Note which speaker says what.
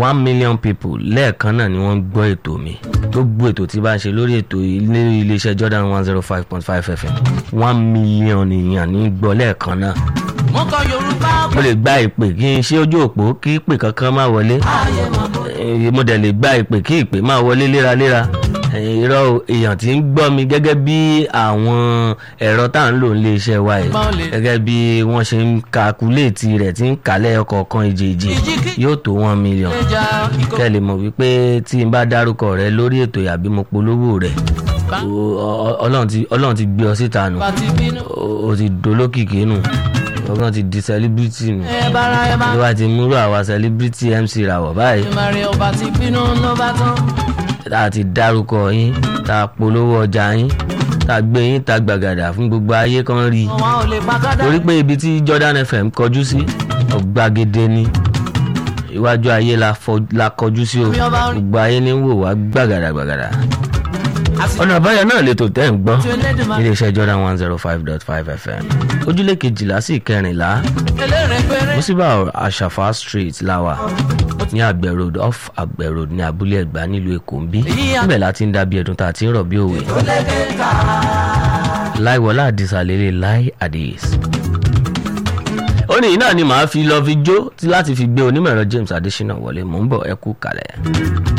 Speaker 1: one million people lẹ́ẹ̀kan náà ni wọ́n ń gbọ́ ètò mi gbogbo ètò tí bá ń ṣe lórí ètò ilé iléeṣẹ́ Jordan one zero five point five FM one million èèyàn ní gbọ́ lẹ́ẹ̀kan náà
Speaker 2: mo kọ yorùbá
Speaker 1: mo lè gba ìpè kí n ṣe ojú òpó kí ìpè kankan má wọlé
Speaker 2: ayé mọ̀ bó.
Speaker 1: Eh, mo dẹ̀ lè gba ìpè kí ìpè máa wọlé léraléra Eh, irọ́ o, èèyàn tí ń gbọ́ mi gẹ́gẹ́ bí àwọn ẹ̀rọ tá à ń lò nílé iṣẹ́ wa yìí
Speaker 2: Gbọ́n lè.
Speaker 1: gẹ́gẹ́ bí wọ́n ṣe ń kakuléètì rẹ̀ tí ń kálẹ̀ ọkọ̀ọ̀kan ìjèèjì
Speaker 2: Ìjìkí.
Speaker 1: yóò tó one million
Speaker 2: ẹja ikọ̀
Speaker 1: kẹ́ ẹ lè mọ̀ wípé tí n bá dárúkọ rẹ lórí ètò àbí mo polówó rẹ̀ o- ọ- Ọlọ́run ti- Ọlọ́run ti gbé ọ síta nù
Speaker 2: bá ti bínú.
Speaker 1: o o ti dolókìkí nù ọgbọ́n ti di celebrity nù
Speaker 2: ẹ bára ẹ bá.
Speaker 1: ló bá ti múrò àwa celebrity MC ràwọ̀ báyìí
Speaker 2: ìmọ̀ràn ọba ti bínú ló bá tán.
Speaker 1: tá a ti dárúkọ yín tá a polówó ọjà yín tá a gbé yín ta gbàgàdà fún gbogbo ayé kan rí i
Speaker 2: wọn ò lè pa kádà.
Speaker 1: torí pé ibi tí Jordan FM kọjú sí ọ̀gbàgede ni iwájú ayé la fọ- la kọjú sí o gbogbo ayé ní wò wá gbàgàdà gbàgàdà ọ̀nà àbáyọ náà lè tó tẹ́ ń gbọ́ iléeṣẹ́ Jordan one zero five dot five FM ojúlé kejìlá sí ìkẹrìnlá
Speaker 2: eléré péré.
Speaker 1: musiba àṣàfà street láwà ní àgbẹ̀ road off àgbẹ̀ road ní abúlé ẹ̀gbá nílùú èkó ń bí níbẹ̀ láti ń dábí ẹ̀dùn tá a ti ń rọ̀ bí òwe láìwọlá àdìsá lélẹ̀ láì àdìs. ó ní iná ni màá fi lọ fi jó tí láti fi gbé onímọ̀ ẹ̀rọ James Adésínà wọlé mò ń bọ̀ ẹ kú kalẹ̀.